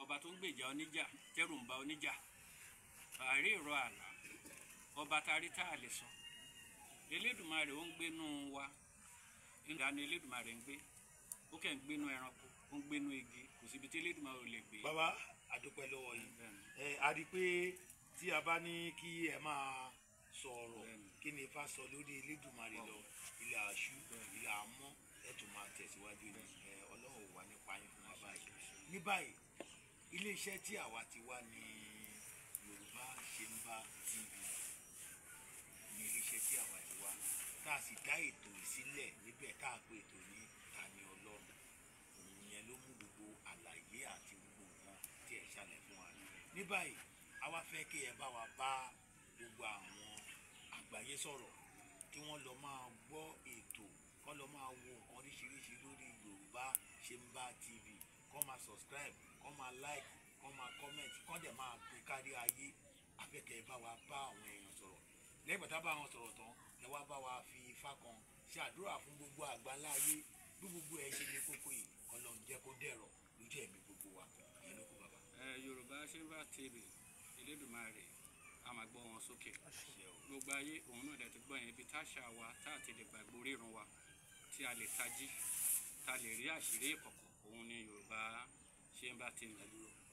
ọba tó ń gbèjà oníjà tẹrù ń ba oníjà àárí ìrọ àlá ọba tarí tá a lè sọ elédùmarè ó ń gbénú wa ìdáni elédùmarè ń gbé ó kẹ́ ń gbénú ẹranko ó ń gbénú igi kò síbi tí elédùmarè ò lè gbé. bàbá àdúpẹ́ lọ́wọ́ yìí Bẹ́ẹ̀ni. ẹ a rí i pé tí a bá ní kí ẹ máa sọ̀rọ̀ Bẹ́ẹ̀ni. kí ni ifá sọ lórí elédùnmarè lọ ilẹ̀ àṣù Bẹ́ẹ̀ni. ilẹ̀ àmọ́ ẹ tún máa tẹ̀síwájú ní ẹ ọlọ́run ò wà nípa yín fún wa báyìí ní báyìí iléeṣẹ́ tí àwa ti wá ní yorùbá ṣe ń bá tv ní iléeṣẹ́ tí àwa ti wá tá a sì dá ètò ìsílẹ̀ níbẹ̀ tá a pè ètò ní Tani Ọlọ́run òun yẹn ló mú gbogbo àlàyé àti gbogbo nǹkan tí ẹ ṣàlẹ̀ fún wa ní báyìí a wá fẹ́ kí ẹ bá wa bá gbogbo àwọn àgbáyé sọ̀rọ̀ kí wọ́n lọ máa gbọ́ ètò kọ́ lọ máa wo nǹkan oríṣiríṣi lórí yorùbá ṣe ń bá tv kọ́ máa subscribe kọ́ máa like kọ́ máa comment kọ́ dẹ̀ máa pín kárí ayé afẹ́kẹ́ bá wa bá àwọn èèyàn sọ̀rọ̀ lẹ́yìn bàtà bá wọn sọ̀rọ̀ tán ẹ wá bá wa fi ifá kan ṣe àdúrà fún gbogbo àgbáńlá ayé bí gbogbo ẹ ṣe lè kókó yìí kọ́ lọ́n jẹ́ kó dẹ̀rọ̀ lójú ẹ̀mí gbogbo wa ìyẹn ló kó bàbá. ẹ yorùbá ṣe ń bá tv elédùmarè a máa gbọ́ wọn sókè ṣe o gbogbo ayé òun náà dẹ̀ ti gbọ́ yẹn ibi táṣà wa tá a ti lè gbàgbó rírun wa tí a lè tají tá a lè rí àṣírí ìkọ̀kọ̀ òun ni yorùbá ṣe ń bá tv ẹ dúró